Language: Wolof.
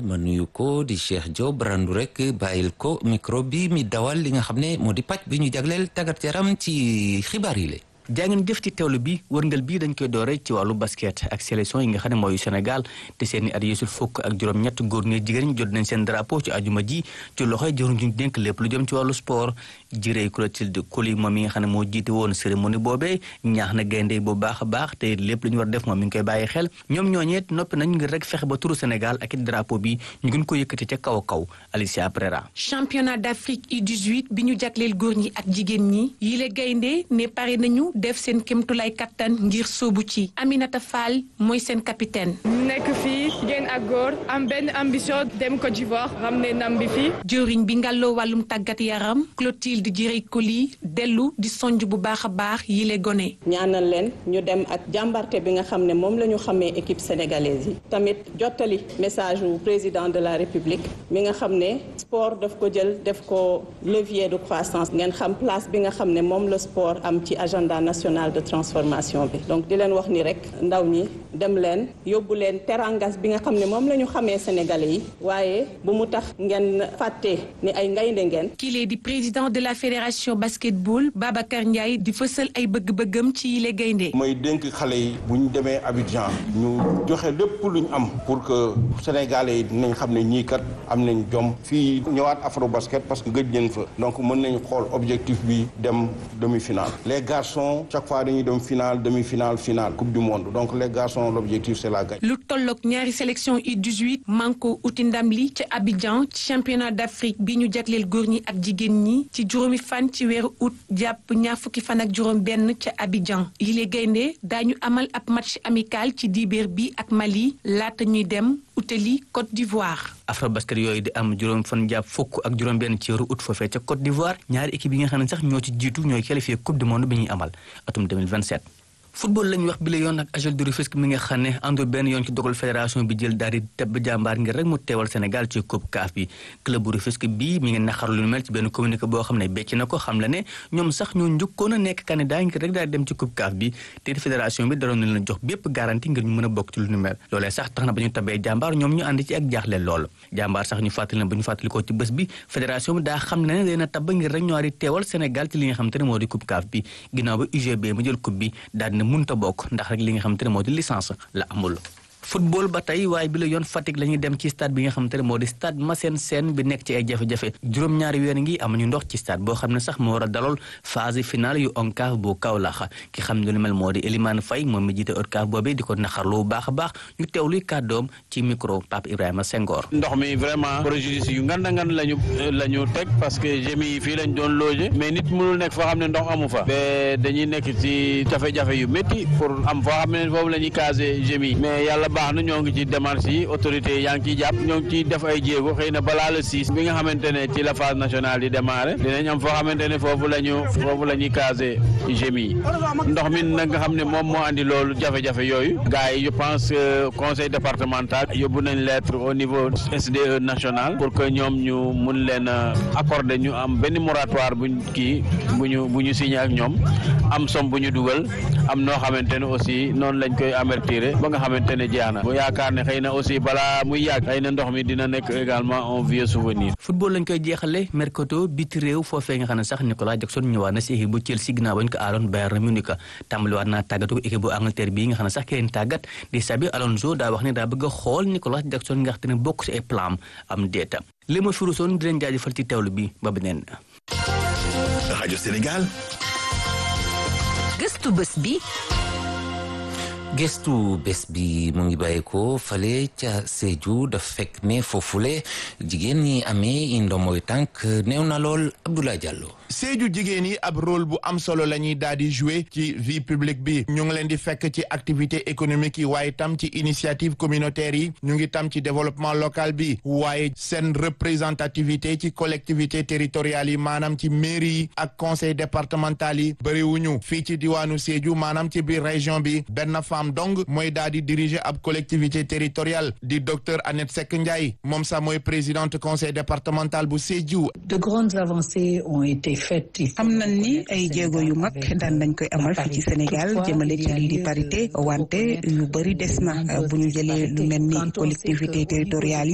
ma nuyu ko di Cheikh Diop randu rek bàyyil ko micro bi mi dawal li nga xam ne moo di pàcc bi ñu jagleel tàggat yaram ci xibaar yi la jaa ngeen jëf ci teewlu bi wërngal bii dañ koy doore ci wàllu basket ak sélection yi nga xam ne mooy Sénégal te seen i at yeesul fukk ak juróom-ñett góor ñi jigéen ñi jot nañ seen drapeau ci ajuma ji ci loxoy jëruñ ñu dénk lépp lu jëm ci wàllu sport jirey Clotilde Coly moom mi nga xam ne moo jiite woon cérémonie boobee ñaax na gaynde bu baax a baax te lépp lu ñu war def moom mi ngi koy bàyyi xel ñoom ñooñeet noppi nañ ngir rek fexe ba turu Sénégal ak it drapeau bi ñu gën ko yëkkati ca kaw a kaw Alicia Prera championnat d'Afrique U18 bi ñu jagleel góor ñi ak jigéen ñi yile gaynde ne pare nañu def seen kémtulay kattan ngir sóobu ci Aminata Fall mooy seen capitaine nekk fii jigéen ak góor am benn ambition dem Côte d'Ivoire ramener ndam bi fii jëriñ bi ngàlloo wàllum tàggat yaram Clotilde Direy Coly dellu di sonj bu baax a baax yile gone ñaanal leen ñu dem ak jàmbarte bi nga xam ne moom la ñu xamee équipe sénégalaise yi tamit jottali message wu président de la république mi nga xam ne sport daf ko jël def ko levier de croissance ngeen xam place bi nga xam ne moom la sport am ci agenda national de transformation bi donc di leen wax ni rek ndaw ñi dem leen yóbbu leen terangas bi nga xam ne moom la ñu xamee sénégalais yi waaye bu mu tax ngeen fàtte ni ay ngaynde ngeen kile di président de la fédération basketball Babacar Ndiaye di fësal ay bëgg-bëggam ci yile gaynde mooy dénk xale yi bu ñu demee Abidjan ñu joxe lépp lu ñu am pour que sénégalais yi dinañ xam ne ñii kat am nañ jom fii ñëwaat afro basket parce que gëj nañ fa donc mën nañu xool objectif bi dem demi-finale les garçons chaque fois dañuy dem finale demi-finale finale coupe du monde donc les garçons l'objectif c'est la gagne. lu tolloog ñaari sélection U18 manko uti ndam li ca Abidjan ci championnat d'Afrique bi ñu jagleel góor ñi ak jigéen ñi ci juróomi fan ci weeru août jàpp ñaar fukki fan ak juróom benn ca Abidjan yile gaynde daañu amal ab match amical ci dibeer bi ak Mali laata ñuy dem utali Côte d'Ivoire. Afrobasket yooyu di am juróom fan jàpp fukk ak juróom benn ci weeru août foofee ca Côte d'Ivoire ñaari équipe yi nga xam ne sax ñoo ci jiitu ñooy qualifié coupe du monde bi ñuy amal atum 2027 football lañu wax bi la yoon ak AJEL de Rufisque mi nga xam ne àndul benn yoon ci dogal fédération bi jël daal di tebb jàmbaar ngir rek mu teewal Sénégal ci coupe CAF bi club bu Rufisque bii mi ngi naxar lu mel ci benn communiqué boo xam ne becc na ko xam la ne ñoom sax ñoo njëkkoon a nekk candidat ngir rek daal di dem ci coupe CAF bi te fédération bi daroon na leen jox bépp garantie ngir ñu mën a bokk ci lu nu mel loolee sax tax na ba ñu tabee jàmbaar ñoom ñu ànd ci ak jaaxle lool jàmbaar sax ñu fàttali na ba ñu fàttali ko ci bés bi fédération bi daa xam ne leen a tabb ngir rek ñoo di teewal Sénégal ci li nga xam te ne moo di coupe CAF bi ginnaaw ba UGB mu jël coupe bi daal dina munta bokk ndax rek li nga xamante ne moo di licence la amul football ba tey waaye bi la yoon Fatick la ñuy dem ci stade bi nga xamante ne moo di stade Massène Sène bi nekk ci ay jafe-jafe juróom-ñaari weer ngi amuñu ndox ci stade boo xam ne sax moo war a dalool phase finale yu ONCAV bu Kaolack ki xam ne lu mel moo di Elimane Faye moom mi jiite ONCAV boobee di ko naxarlu bu baax a baax ñu teewluy kàddoom ci micro Pape Ibrahima Senghor. ndox mi vraiment préjudice yu nganda ngan lañu la ñu teg parce que gémi yi fii lañ doon loger mais nit mënul nekk foo xam ne ndox amu fa ba dañuy nekk ci jafe-jafe yu métti pour am foo xam ne foofu la ñuy caser gémi mais yàlla baax na ñoo ngi ci démarche yi autorité yaa ngi ciy jàpp ñoo ngi ciy def ay jéego xëy na balaa le six bi nga xamante ne ci la phase nationale di démarrer dinañ am foo xamante ne foofu la ñu foofu la ñuy caser gémi yi ndox mi nag nga xam ne moom moo andi loolu jafe-jafe yooyu gars yi je pense que conseil départemental yóbbu nañ lettre au niveau SDE national pour que ñoom ñu mun leen accorder ñu am benn moratoire buñ kii bu ñu bu ñu signé ak ñoom am somme bu ñu dugal am noo xamante ne aussi noonu lañ koy avertir ba nga xamante ne jeex na bu yaakaar ne xëy na aussi balaa muy yàgg xëy na ndox mi dina nekk également un vieux souvenir. football lañ koy jeexale mercato biti réew foofee nga xam ne sax Nicolas Jackson ñëwaat na si équipe bu Chelsea ginnaaw bañ ko aaloon Bayern Munich tàmbaliwaat naa tàggatu ko équipe bu Angleterre bii nga xam ne sax ki leen tàggat di Xabi Alonso daa wax ne daa bëgg a xool Nicolas Jackson nga xam ne bokk si ay plan am déeta li ma firusoon di leen jaajëfal ci teewlu bi ba beneen. rajo Sénégal. gëstu bés bi. gestu bés bi mu ngi bàyyeekoo fale ca Sédhiou daf fekk ne foofule jigéen ñi amee ndomboy tànk néew na lool Abdoulaye Diallo. Sédhiou jigéen yi ab rôle bu am solo la ñuy daal di jouer ci vie publique bi ñu ngi leen di fekk ci activité économique yi waaye tam ci initiative communautaire yi ñu ngi tam ci développement local bi waaye seen représentativité ci collectivité territoriales yi maanaam ci mairie yi ak conseil départemental yi bëriwuñu fii ci diwaanu Sédhiou maanaam ci biir région bi benn femme dong mooy daal di diriger ab collectivité territoriale di docteur Annette Seck Ndiaye moom sax mooy présidente conseil départemental bu Sédhiou. de grandes avancées ont été faites. xam nañ ni ay jéego yu mag daan nañ koy amal fii ci Sénégal jëmale ci lii di parité wante yu bëri des na bu ñu jëlee lu mel ni collectivité territoriale yi